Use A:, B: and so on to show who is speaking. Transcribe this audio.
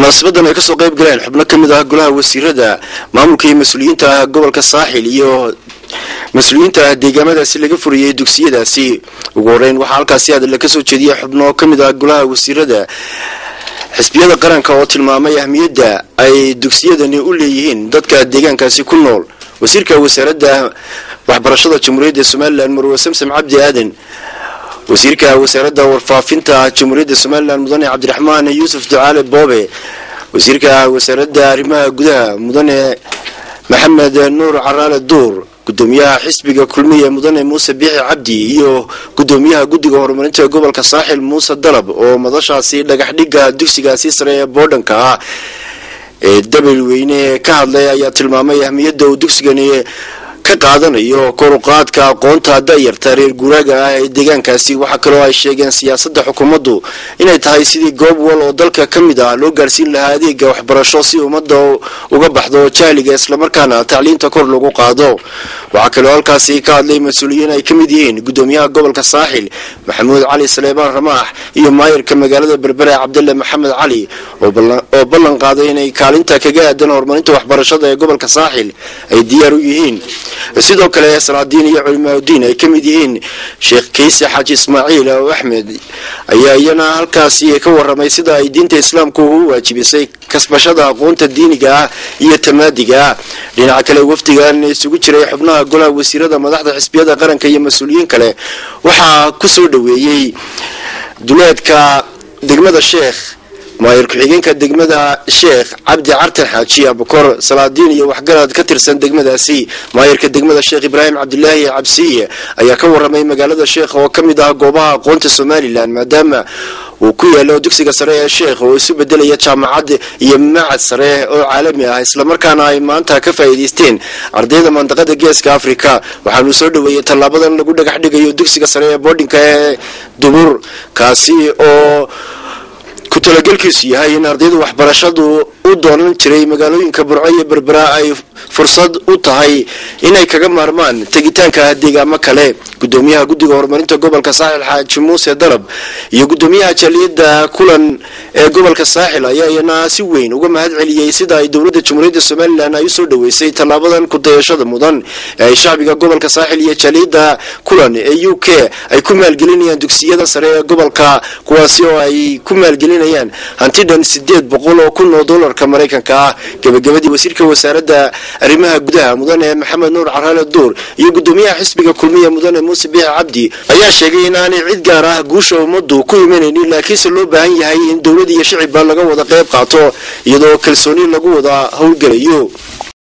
A: munaasabadan ay kasoo qayb galeen xubno ka mid ah golaha wasiirada maamulka iyo mas-uuliyiinta ah gobolka saaxil iyo mas-uuliyiinta ah deegaamadaasi laga furiyey dugsiyadaasi ugu horeyn waxaa halkaasi hadalla kasoo jeediyay xubno ka mid ah golaha wasiirada xisbiyada qaranka oo tilmaamay ahmiyadda ay dugsiyadani u leeyihiin dadka deegaankaasi ku nool wasiirka wasaaradda waxbarashada jamhuuriyadda somalilan marwe samsam cabdi aadan wasiirka wasaaradda warfaafinta jamhuuriyadda somalilan mudane cabdiraxmaan yuusuf ducaale boobe wasiirka wasaaradda arrimaha gudaha mudane maxamed nuur caraale duur gudoomiyaha xisbiga kulmiye mudane muuse biixi cabdi iyo gudoomiyaha guddiga horumarinta gobolka saaxil muuse dalab oo madashaasi dhagaxdhigga dugsigaasi sare ee boodhanka ah ee dabel weyne ka hadlay ayaa tilmaamay ahmiyadda uu dugsigani ka qaadanayo koruqaadka aqoonta da'yarta reer guuraaga ah ee deegaankaasi waxaa kaloo ay sheegeen siyaasadda xukuumaddu inay tahay sidii goob wal oo dalka ka mid ah loo gaarsiin lahaa adeega waxbarasho si ummadda uga baxdo jahliga islamarkaana tacliinta kor lagu qaado waxaa kaloo halkaasi ka hadlay mas-uuliyiin ay ka mid yihiin gudoomiyaha gobolka saaxil maxamuud cali saleebaan ramaax iyo maayirka magaalada berbere cabdille maxamed cali oo ballan qaaday inay kaalinta kaga aadan horumarinta waxbarashada ee gobolka saaxil ay diyaar u yihiin sidoo kale salaadiin iyo culimaauddiin ay ka mid yihiin sheekh kayse xaaji ismaaciil oo axmed ayaa iyana halkaasi ka waramay sida ay diinta islaamku u waajibisay kasbashada aqoonta diiniga ah iyo tamaadiga ah dhinaca kale wafdigan isugu jiray xubnaha golaha wasiirada madaxda xisbiyada qaranka iyo mas-uuliyiin kale waxaa ku soo dhoweeyey duleedka degmada sheekh maayir ku-xigeenka degmada sheekh cabdi cartan xaaji abukor salaadiin iyo waxgarad ka tirsan degmadaasi maayirka degmada sheekh ibraahim cabdilaahi cabsiye ayaa ka waramay magaalada sheekh oo ka mid ah goobaha aqoonta somalilan maadaama uu ku yaalo dugsiga sare ee sheekh oo isu bedelaya jaamacad iyo macad sare oo caalami ah islamarkaana ay maanta ka faa'iidaysteen ardayda mandaqada geeska africa waxaanu soo dhoweeyey tallaabadan lagu dhagax dhigayo dugsiga sare ee boodhinka ee dubur kaasi oo ku talagelkiisu yahay in ardayda waxbarashadu u doonan jiray magaalooyinka burco iyo berbera ay fursad u tahay inay kaga maarmaan tegitaanka deegaamo kale gudoomiyaha guddiga horumarinta gobolka saaxil xaaji muuse dalab iyo gudoomiyaha jaaliyadda kulan ee gobolka saaxil ayaa iyana si weyn uga mahad celiyey sida ay dowladda jamhuuriyadda somalilan ay usoo dhoweysay tallaabadan kudayashada mudan ee ay shacbiga gobolka saaxil iyo jaaliyadda kulan ee u k ay ku maalgelinayaan dugsiyada sare ee gobolka kuwaasi oo ay ku maalgelinayaan hantidhan sideed boqol oo kun oo dolarka maraykanka ah gebagabadii wasiirka wasaaradda arrimaha gudaha mudane maxamed nuur caraale duur iyo gudoomiyaha xisbiga kulmiya mudane muuse biixi cabdi ayaa sheegay in aanay cid gaar ah guusha ummaddu ku imanaynin laakiinse loo baahan yahay in dowlad iyo shicibba laga wada qayb qaato iyadoo kalsooni lagu wada howlgelayo